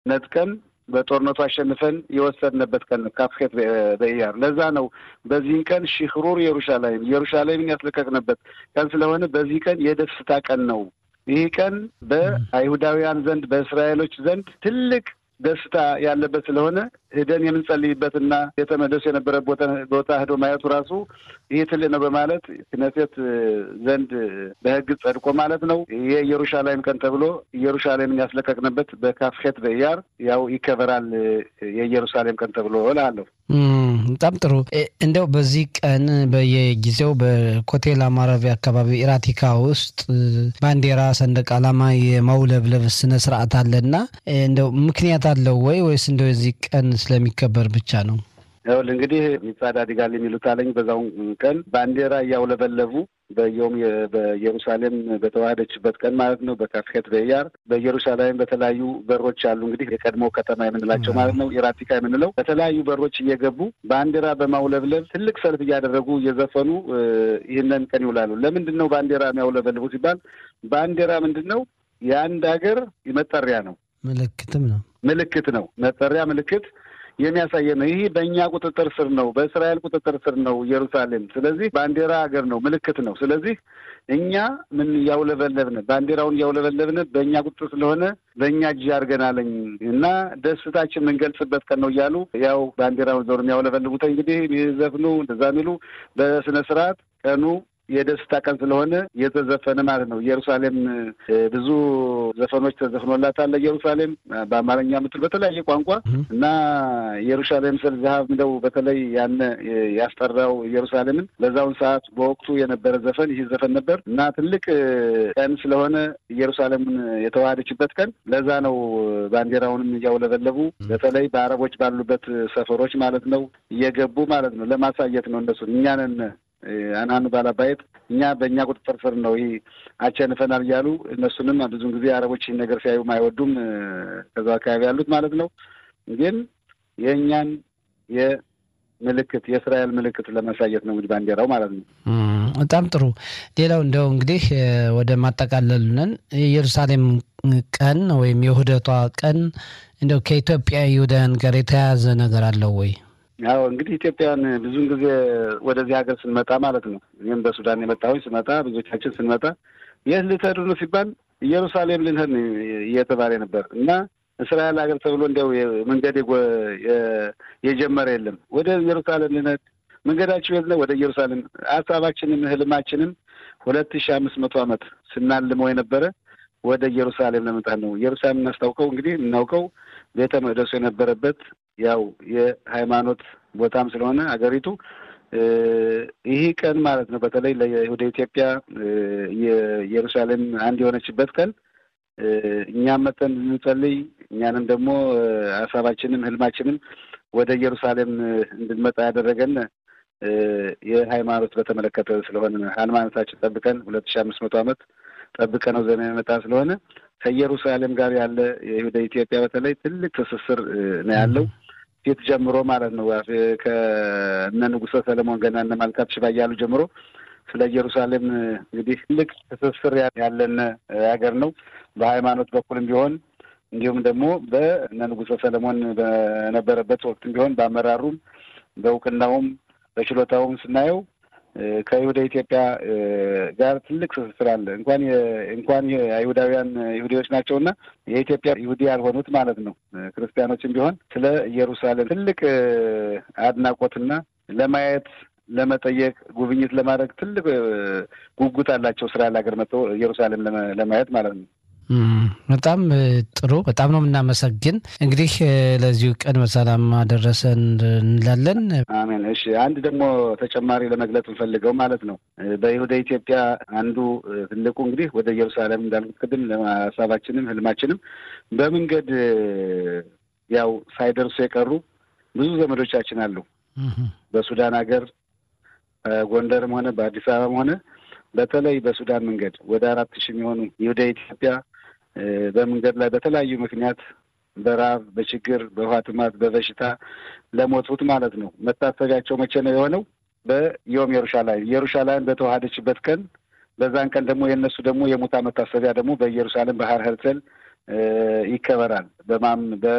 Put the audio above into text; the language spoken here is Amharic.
ነጥቀን በጦርነቱ አሸንፈን የወሰድንበት ቀን ነው። ካፍኬት በኢያር ለዛ ነው በዚህን ቀን ሽክሩር ኢየሩሻላይም ኢየሩሻላይምን ያስለቀቅንበት ቀን ስለሆነ በዚህ ቀን የደስታ ቀን ነው። ይህ ቀን በአይሁዳውያን ዘንድ በእስራኤሎች ዘንድ ትልቅ ደስታ ያለበት ስለሆነ ሄደን የምንጸልይበትና ቤተ መቅደሱ የነበረ ቦታ ሄዶ ማየቱ ራሱ ይህ ትልቅ ነው በማለት ክነሴት ዘንድ በሕግ ጸድቆ ማለት ነው የኢየሩሻላይም ቀን ተብሎ ኢየሩሻሌምን ያስለቀቅንበት በካፍኬት በኢያር ያው ይከበራል የኢየሩሳሌም ቀን ተብሎ እላለሁ። በጣም ጥሩ። እንደው በዚህ ቀን በየጊዜው በኮቴል ማረፊያ አካባቢ ኢራቲካ ውስጥ ባንዲራ፣ ሰንደቅ ዓላማ የማውለብለብ ስነ ስርዓት አለና እንደው ምክንያት አለው ወይ ወይስ እንደው የዚህ ቀን ስለሚከበር ብቻ ነው? ይኸውልህ እንግዲህ ሚጻድ አዲጋል የሚሉት አለኝ በዛውን ቀን ባንዲራ እያውለበለቡ በየውም በኢየሩሳሌም በተዋህደችበት ቀን ማለት ነው። በካፍኬት በኢያር በኢየሩሳሌም በተለያዩ በሮች አሉ እንግዲህ የቀድሞ ከተማ የምንላቸው ማለት ነው ኢራቲካ የምንለው በተለያዩ በሮች እየገቡ ባንዲራ በማውለብለብ ትልቅ ሰልፍ እያደረጉ እየዘፈኑ ይህንን ቀን ይውላሉ። ለምንድን ነው ባንዲራ የሚያውለበልቡ ሲባል ባንዲራ ምንድን ነው? የአንድ ሀገር መጠሪያ ነው፣ ምልክትም ነው፣ ምልክት ነው፣ መጠሪያ ምልክት የሚያሳየ ነው። ይህ በእኛ ቁጥጥር ስር ነው፣ በእስራኤል ቁጥጥር ስር ነው ኢየሩሳሌም። ስለዚህ ባንዲራ ሀገር ነው፣ ምልክት ነው። ስለዚህ እኛ ምን እያውለበለብን ባንዲራውን እያውለበለብን በእኛ ቁጥጥር ስለሆነ በእኛ እጅ አድርገናለኝ እና ደስታችን የምንገልጽበት ቀን ነው እያሉ ያው ባንዲራውን ዞር የሚያውለበልቡት እንግዲህ የሚዘፍኑ እንደዛ የሚሉ በስነ ስርዓት ቀኑ የደስታ ቀን ስለሆነ የተዘፈነ ማለት ነው። ኢየሩሳሌም ብዙ ዘፈኖች ተዘፍኖላታል። ኢየሩሳሌም በአማርኛ ምትል በተለያየ ቋንቋ እና ኢየሩሳሌም ስል ዛሀብ እንደው በተለይ ያነ ያስጠራው ኢየሩሳሌምን በዛውን ሰዓት በወቅቱ የነበረ ዘፈን ይህ ዘፈን ነበር እና ትልቅ ቀን ስለሆነ ኢየሩሳሌምን የተዋሃደችበት ቀን ለዛ ነው ባንዲራውንም እያውለበለቡ በተለይ በአረቦች ባሉበት ሰፈሮች ማለት ነው እየገቡ ማለት ነው ለማሳየት ነው እነሱ እኛንን አናኑ ባላባየት እኛ በእኛ ቁጥጥር ስር ነው ይህ አቸንፈናል እያሉ እነሱንም ብዙን ጊዜ አረቦች ይህን ነገር ሲያዩ አይወዱም። ከዛ አካባቢ ያሉት ማለት ነው። ግን የእኛን የምልክት የእስራኤል ምልክት ለማሳየት ነው እንግዲህ ባንዲራው ማለት ነው። በጣም ጥሩ። ሌላው እንደው እንግዲህ ወደ ማጠቃለሉነን የኢየሩሳሌም ቀን ወይም የውህደቷ ቀን እንደው ከኢትዮጵያ ይሁዳውያን ጋር የተያያዘ ነገር አለው ወይ? ያው እንግዲህ ኢትዮጵያን ብዙውን ጊዜ ወደዚህ ሀገር ስንመጣ ማለት ነው እኔም በሱዳን የመጣሁኝ ስመጣ ብዙዎቻችን ስንመጣ የት ልትሄዱ ነው ሲባል ኢየሩሳሌም ልንሄድ እየተባለ ነበር እና እስራኤል ሀገር ተብሎ እንዲያው መንገድ የጀመረ የለም። ወደ ኢየሩሳሌም ልንሄድ መንገዳችሁ የት ነው? ወደ ኢየሩሳሌም ሀሳባችንም ህልማችንም ሁለት ሺህ አምስት መቶ ዓመት ስናልመው የነበረ ወደ ኢየሩሳሌም ለመምጣት ነው። ኢየሩሳሌም እናስታውቀው እንግዲህ እናውቀው ቤተ መቅደሱ የነበረበት ያው የሃይማኖት ቦታም ስለሆነ አገሪቱ ይህ ቀን ማለት ነው። በተለይ ወደ ኢትዮጵያ የኢየሩሳሌም አንድ የሆነችበት ቀን እኛም መጠን እንጸልይ እኛንም ደግሞ ሀሳባችንም ህልማችንም ወደ ኢየሩሳሌም እንድንመጣ ያደረገን የሃይማኖት በተመለከተ ስለሆነ ሃይማኖታችን ጠብቀን ሁለት ሺህ አምስት መቶ ዓመት ጠብቀ ነው ዘመን የመጣ ስለሆነ ከኢየሩሳሌም ጋር ያለ ወደ ኢትዮጵያ በተለይ ትልቅ ትስስር ነው ያለው ፊት ጀምሮ ማለት ነው። ከእነ ንጉሠ ሰለሞን ገና እነ ማልካት ሽባ እያሉ ጀምሮ ስለ ኢየሩሳሌም እንግዲህ ትልቅ ትስስር ያለን ሀገር ነው። በሃይማኖት በኩልም ቢሆን እንዲሁም ደግሞ በእነ ንጉሠ ሰለሞን በነበረበት ወቅትም ቢሆን በአመራሩም በእውቅናውም በችሎታውም ስናየው ከይሁዳ ኢትዮጵያ ጋር ትልቅ ትስስር አለ። እንኳን እንኳን አይሁዳውያን ይሁዲዎች ናቸውና የኢትዮጵያ ይሁዲ ያልሆኑት ማለት ነው ክርስቲያኖችም ቢሆን ስለ ኢየሩሳሌም ትልቅ አድናቆትና ለማየት ለመጠየቅ ጉብኝት ለማድረግ ትልቅ ጉጉት አላቸው። እስራኤል ሀገር መጥተው ኢየሩሳሌም ለማየት ማለት ነው። በጣም ጥሩ። በጣም ነው የምናመሰግን። እንግዲህ ለዚሁ ቀን በሰላም አደረሰን እንላለን። አሜን። እሺ፣ አንድ ደግሞ ተጨማሪ ለመግለጽ እንፈልገው ማለት ነው በይሁዳ ኢትዮጵያ አንዱ ትልቁ እንግዲህ ወደ ኢየሩሳሌም እንዳልኩት ቅድም ሀሳባችንም ህልማችንም በመንገድ ያው ሳይደርሱ የቀሩ ብዙ ዘመዶቻችን አሉ በሱዳን ሀገር ጎንደርም ሆነ በአዲስ አበባም ሆነ በተለይ በሱዳን መንገድ ወደ አራት ሺህ የሚሆኑ ይሁዳ ኢትዮጵያ በመንገድ ላይ በተለያዩ ምክንያት በረሀብ፣ በችግር፣ በውሃ ጥማት፣ በበሽታ ለሞቱት ማለት ነው። መታሰቢያቸው መቼ ነው የሆነው? በዮም ኢየሩሳሌም ኢየሩሳሌም በተዋሃደችበት ቀን በዛን ቀን ደግሞ የእነሱ ደግሞ የሙታ መታሰቢያ ደግሞ በኢየሩሳሌም ባህር ሄርሰል ይከበራል። በማም